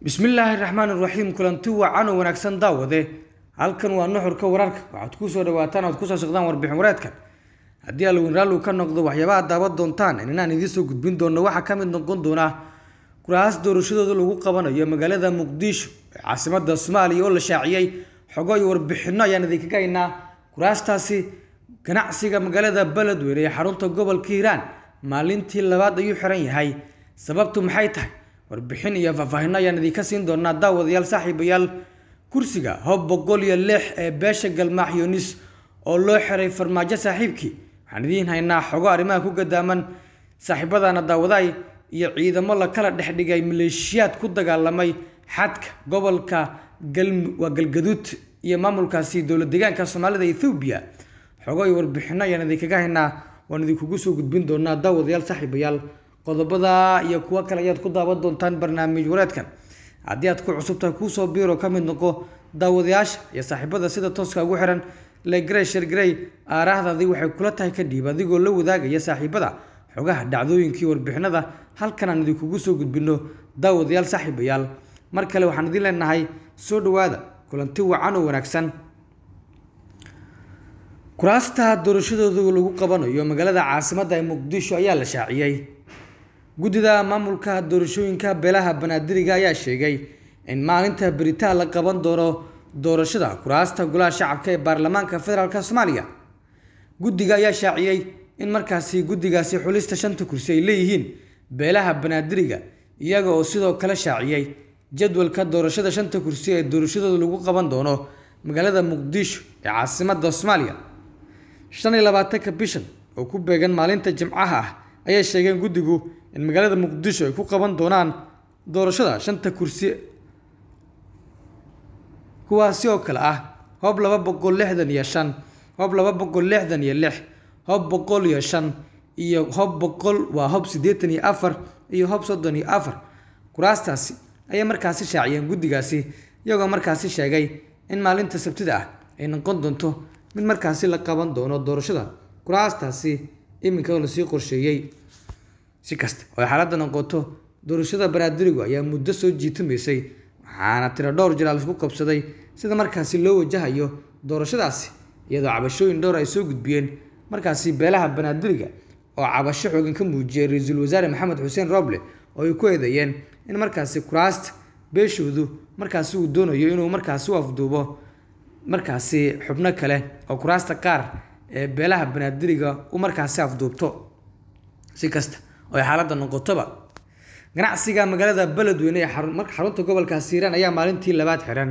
bismillaahi raxmaan iraxiim kulanti wacan oo wanaagsan daawade halkan waa nuxurka wararka waxaad kusoo dhawaataan oad kusoo socdaan warbixin wareedkan haddii alwin raallu ka noqdo waxyaabaha daawan doontaan inaan idiin soo gudbin doono waxaa ka mid noqon doona kuraas doorashadooda lagu qabanayo magaalada muqdisho ee caasimada soomaaliya oo la shaaciyey xogo iyo warbixino ayaan idinkaga haynaa kuraastaasi ganacsiga magaalada beledweyne ee xarunta gobolka hiiraan maalintii labaad ayuu xiran yahay sababtu maxay tahay warbixin iyo faahfaahino ayaan idinka siin doonaa daawadayaal saaxiibayaal kursiga hob boqol iyo lix ee beesha galmaax yunis oo loo xiray farmaajo saaxiibkii waxaan idiin haynaa xogo arrimaha ku gadaaman saaxiibadana daawadaay iyo ciidamo la kala dhexdhigay maleeshiyaad ku dagaalamay xadka gobolka waa galgaduud iyo maamulkaasi dowlad deegaanka soomaalida ethoobiya xogo iyo warbixino ayaan idinkaga haynaa waan idinkugu soo gudbin doonaa daawadayaal saaxiibayaal qodobada iyo kuwo kale ayaad ku daawan doontaan barnaamij wareedkan haddii aad ku cusubtahay kuusoo biiro ka mid noqo daawadayaasha iyo saaxiibada sida tooska ugu xiran legrey shergrey aaraahdaadii waxay kula tahay kadhiib adigoo la wadaagaya saaxiibada xogaha dhacdooyinkii warbixinada halkan aan idinkugu soo gudbino daawadayaal saaxiibayaal mar kale waxaan idin leenahay soo dhawaada kulanti wacan oo wanaagsan kuraasta doorashadooda lagu qabanayo magaalada caasimada ee muqdisho ayaa la shaaciyey guddida maamulka doorashooyinka beelaha banaadiriga ayaa sheegay in maalinta beritaan la qaban doono doorashada kuraasta golaha shacabka ee baarlamaanka federaalk soomaaliya guddiga ayaa shaaciyey in markaasi guddigaasi xulista shanta kursi ay leeyihiin beelaha banaadiriga iyaga oo sidoo kale shaaciyey jadwalka doorashada shanta kursi ee doorashadooda lagu qaban doono magaalada muqdisho ee caasimada soomaaliya shan iyo labaatanka bishan oo ku beegan maalinta jimcaha ah ayay sheegeen guddigu in magaalada muqdisho ay ku qaban doonaan doorashada shanta kursi kuwaasi oo kale ah hob laba boqol lixdan iyo shan hob laba boqol lixdan iyo lix hob boqol iyo shan iyo hob boqol waa hob siddeetan iyo afar iyo hob soddon iyo afar kuraastaasi ayay markaasi shaaciyeen guddigaasi iyagoo markaasi sheegay in maalinta sabtida ah ay noqon doonto mid markaasi la qaban doono doorashada kuraastaasi iminka lasii qorsheeyey si kasta oo ay xaaladda noqoto doorashada banaadirigu ayaa muddo soo jiitamaysay waxaana tiro dhowr jir laisku qabsaday sida markaasi loo wajahayo doorashadaasi iyadoo cabashooyin dhowr ay soo gudbiyeen markaasi beelaha banaadiriga oo cabasho xoogan ka muujiyay ra-iisul wasaare maxamed xuseen roble oo ay ku eedeeyeen in markaasi kuraasta beeshoodu markaasi uu doonayo inuu markaasi u afduubo markaasi xubno kale oo kuraasta qaar ee beelaha banaadiriga u markaasi afduubto si kasta oo ay xaaladda noqotoba ganacsiga magaalada beledweyne ee xarunta gobolkaasi hiiraan ayaa maalintii labaad xiran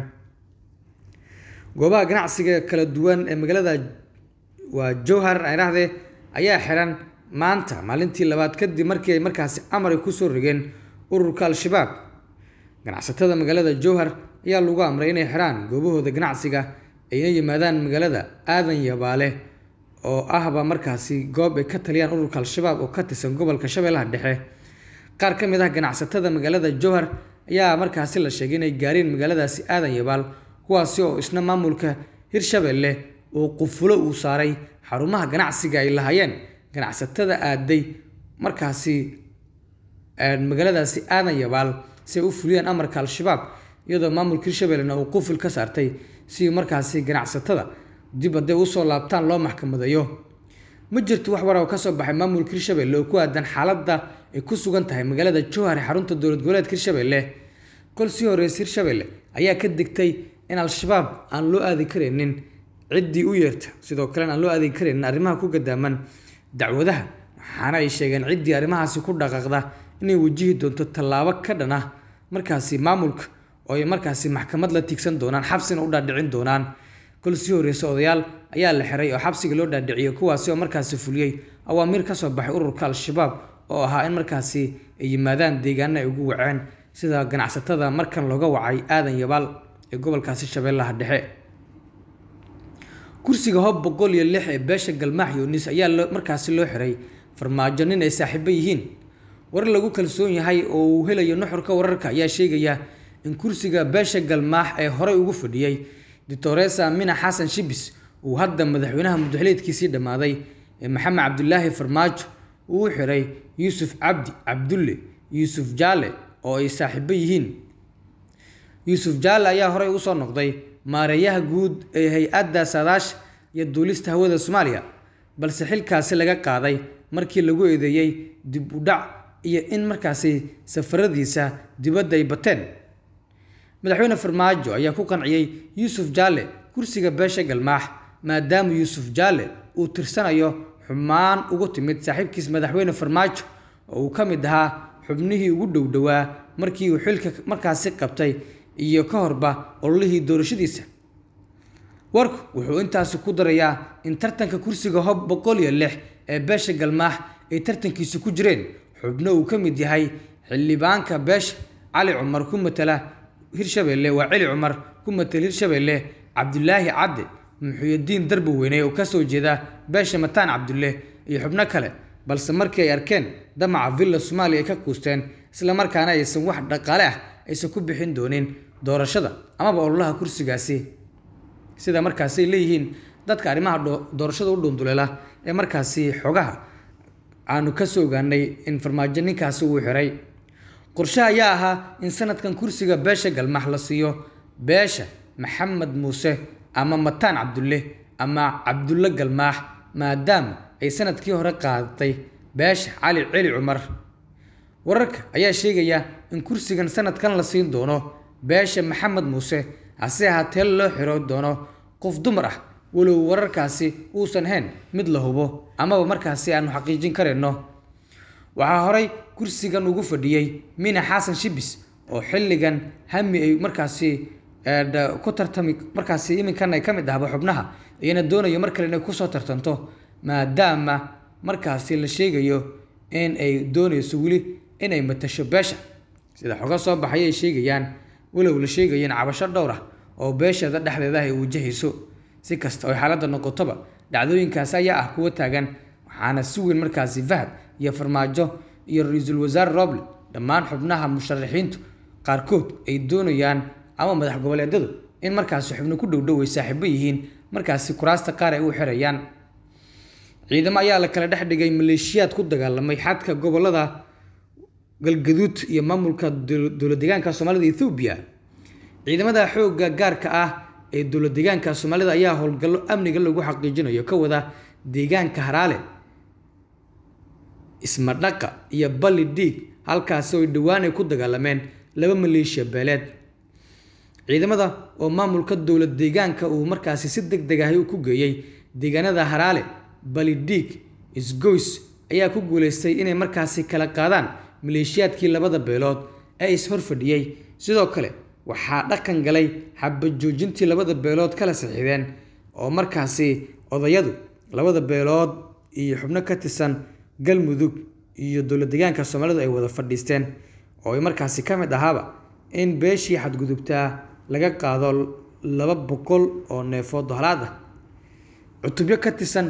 goobaha ganacsiga kala duwan ee magaalada waa jowhar idhaahdee ayaa xiran maanta maalintii labaad kadib markii ay markaasi amar ay kusoo rogeen ururka al-shabaab ganacsatada magaalada jowhar ayaa lagu amray inay xiraan goobahooda ganacsiga ayna yimaadaan magaalada aadan yabaale oo ahba markaasi goob ay ka taliyaan ururka al-shabaab oo ka tirsan gobolka shabeellaha dhexe qaar ka mid ah ganacsatada magaalada jowhar ayaa markaasi la sheegay inay gaareen magaaladaasi aadan yabaal kuwaasi oo isna maamulka hirshabeelle uu qufulo uu saaray xarumaha ganacsiga ay lahaayeen ganacsatada aaday markaasi magaaladaasi aadan yabaal si ay u fuliyaan amarka al-shabaab iyadoo maamulka hirshabellena uu quful ka saartay si markaasi ganacsatada dib hadday usoo laabtaan loo maxkamadeeyo ma jirto wax war oo kasoo baxay maamulka hirshabelle oo ku aadan xaaladda ay ku sugan tahay magaalada jowhar ee xarunta dowlad goboleedka hirshabelle kol sii horeysa hirshabelle ayaa ka digtay in al-shabaab aan loo aadi karaynin ciddii u yeerta sidoo kalena aan loo aadi karaynin arrimaha ku gadaaman dacwadaha waxaana ay sheegeen ciddii arrimahaasi ku dhaqaaqda inay wajihi doonto tallaabo ka dhan ah markaasi maamulka oo ay markaasi maxkamad la tiigsan doonaan xabsina u dhaadhicin doonaan kol sii horeysa odayaal ayaa la xiray oo xabsiga loo dhaadhiciyay kuwaasi oo markaasi fuliyey awaamiir kasoo baxay ururka al-shabaab oo ahaa in markaasi ay yimaadaan deegaana ay ugu waceen sida ganacsatada markan looga wacay aadan yabaal ee gobolkaasi shabeellaha dhexe kursiga hob boqol iyo lix ee beesha galmaax yunis ayaa markaasi loo xiray farmaajo nin ay saaxiibo yihiin warar lagu kalsoon yahay oo uu helayo nuxurka wararka ayaa sheegaya in kursiga beesha galmaax ee horey ugu fadhiyey doctoresa mina xasan shibis uu hadda madaxweynaha mudaxleedkiisii dhammaaday ee maxamed cabdulaahi farmaajo uu u xiray yuusuf cabdi cabdulle yuusuf jaale oo ay saaxiibo yihiin yuusuf jaalle ayaa horey usoo noqday maareeyaha guud ee hay-adda saadaasha iyo duulista hawada soomaaliya balse xilkaasi laga qaaday markii lagu eedeeyey dib u dhac iyo in markaasi safaradiisa dibadda ay bateen madaxweyne farmaajo ayaa ku qanciyey yuusuf jaalle kursiga beesha galmaax maadaama yuusuf jaalle uu tirsanayo xumaan ugu timid saaxiibkiis madaxweyne farmaajo oo uu ka mid ahaa xubnihii ugu dhow dhowaa markii uu xilka markaasi qabtay iyo ka horba ololihii doorashadiisa warku wuxuu intaasi ku darayaa in tartanka kursiga hob boqol iyo lix ee beesha galmaax ay tartankiisa ku jireen xubno uu ka mid yahay xildhibaanka beesha cali cumar ku matala hirshabelle waa celi cumar ku matala hirshabelle cabdulaahi cadde muxuyadiin darbi weyne oo kasoo jeeda beesha mataan cabdulle iyo xubno kale balse markii ay arkeen damaca villa soomaaliya ay ka quusteen islamarkaana aysan wax dhaqaale ah aysan ku bixin doonin doorashada amaba ololaha kursigaasi sida markaasi ay leeyihiin dadka arrimaha doorashada u dhuunduleela ee markaasi xogaha aanu kasoo ogaanay in farmaajo ninkaasi uu xiray qorshe ayaa ahaa in sanadkan kursiga beesha galmaax la siiyo beesha maxamed muuse ama mataan cabdulle ama cabdulle galmaax maadaama ay sanadkii hore qaadatay beesha cali celi cumar wararka ayaa sheegaya in kursigan sanadkan la siin doono beesha maxamed muuse hase ahaatee loo xiro doono qof dumar ah walow wararkaasi uusan ahayn mid la hubo amaba markaasi aanu xaqiijin karayno waxaa horay kursigan ugu fadhiyey mina xasan shibis oo xilligan hami ay markaasi ku tartami markaasi iminkan ay ka mid ahba xubnaha iyana doonayo mar kale inay kusoo tartanto maadaama markaasi la sheegayo in ay doonayso weli inay matasho beesha sida xoga soo baxay ay sheegayaan walow la sheegayo in cabasho dhowr ah oo beeshada dhexdeeda ay wajahayso si kasta oo xaaladda noqotoba dhacdooyinkaasi ayaa ah kuwa taagan waxaana si weyn markaasi fahad iyo farmaajo iyo ra-iisul wasaare roble dhammaan xubnaha musharaxiintu qaarkood ay doonayaan ama madax goboleedyadu in markaasi xubno ku dhowdhow ay saaxiibo yihiin markaasi kuraasta qaar ay u xirayaan ciidamo ayaa la kala dhex dhigay maleeshiyaad ku dagaalamay xadka gobolada galgaduud iyo maamulka dowlad deegaanka soomaalida ethoobiya ciidamada xoogga gaarka ah ee dowlad deegaanka soomaalida ayaa howlgallo amniga lagu xaqiijinayo ka wada deegaanka haraale ismadhaqa iyo balli dhiig halkaasi oo dhowaan ay ku dagaalameen laba maleeshiya beeleed ciidamada oo maamulka dowlad deegaanka uu markaasi si deg deg ahi ku geeyey deegaanada haraale balidhiig isgoys ayaa ku guuleystay inay markaasi kala qaadaan maleeshiyaadkii labada beelood ee is-hor fadhiyey sidoo kale waxaa dhaqan galay xabajoojintii labada beelood kala saxiideen oo markaasi odayadu labada beelood iyo xubno ka tirsan galmudug iyo dowlad deegaanka soomaalidu ay wada fadhiisteen oo ay markaasi ka mid ahaaba in beeshii xadgudubtaa laga qaado laba boqol oo neefood halaad ah cutubyo ka tirsan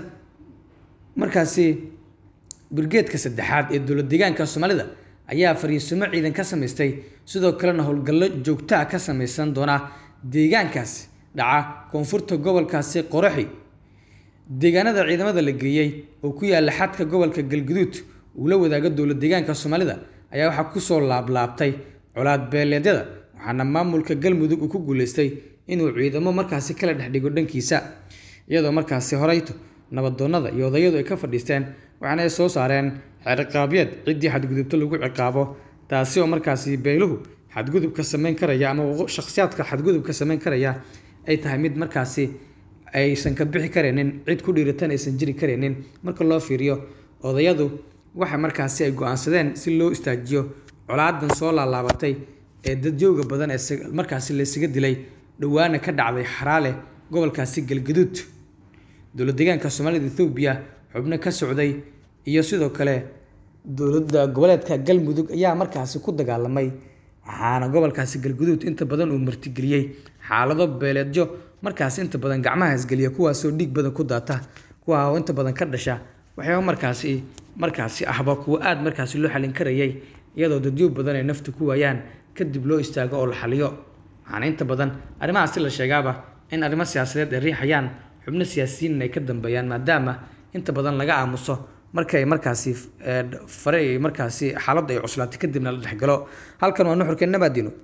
markaasi brgeedka saddexaad ee dowlad deegaanka soomaalida ayaa fariisumo ciidan ka samaystay sidoo kalena howlgallo joogtaa ka samaysan doona deegaankaasi dhaca koonfurta gobolkaasi qoraxi deegaanada ciidamada la geeyey oo ku yaala xadka gobolka galguduud uu la wadaago dowlad deegaanka soomaalida ayaa waxaa kusoo laablaabtay colaad beeleedyada waxaana maamulka galmudug uu ku guuleystay inuu ciidamo markaasi kala dhex dhigo dhankiisa iyadoo markaasi horeyto nabadoonnada iyo odayadu ay ka fadhiisteen waxaana ay soo saareen xeerqaabyeed ciddii xadgudubto lagu ciqaabo taasi oo markaasi beeluhu xadgudubka samayn karaya ama shakhsiyaadka xadgudubka samayn karaya ay tahay mid markaasi aysan ka bixi karaynin cid ku dhiiratan aysan jiri karaynin marka loo fiiriyo odayadu waxa markaasi ay go-aansadeen si loo istaajiyo colaadan soo laalaabatay ee dadjooga badan ee markaasi laysaga dilay dhowaana ka dhacday xaraale gobolkaasi galgaduud dowlad deegaanka soomaalida ethoobiya xubno ka socday iyo sidoo kale dowladda goboleedka galmudug ayaa markaasi ku dagaalamay waxaana gobolkaasi galguduud inta badan uu martigeliyey xaalado beeleedyo markaasi inta badan gacmaha isgeliya kuwaasoo dhiig badan ku daata kuwa oo inta badan ka dhasha waxyaaba markaasi markaasi ahba kuwa aada markaasi loo xalin karayay iyadoo dadyo badan ay nafta ku waayaan kadib loo istaago oo la xaliyo waxaana inta badan arrimahaasi la sheegaaba in arrimo siyaasadeed ay riixayaan xubno siyaasiyiin ay ka dambeeyaan maadaama inta badan laga aamuso marka ay markaasi fare ay markaasi xaaladda ay cuslaatay kadibna la dhexgalo halkan waa nuxurkeenna baadino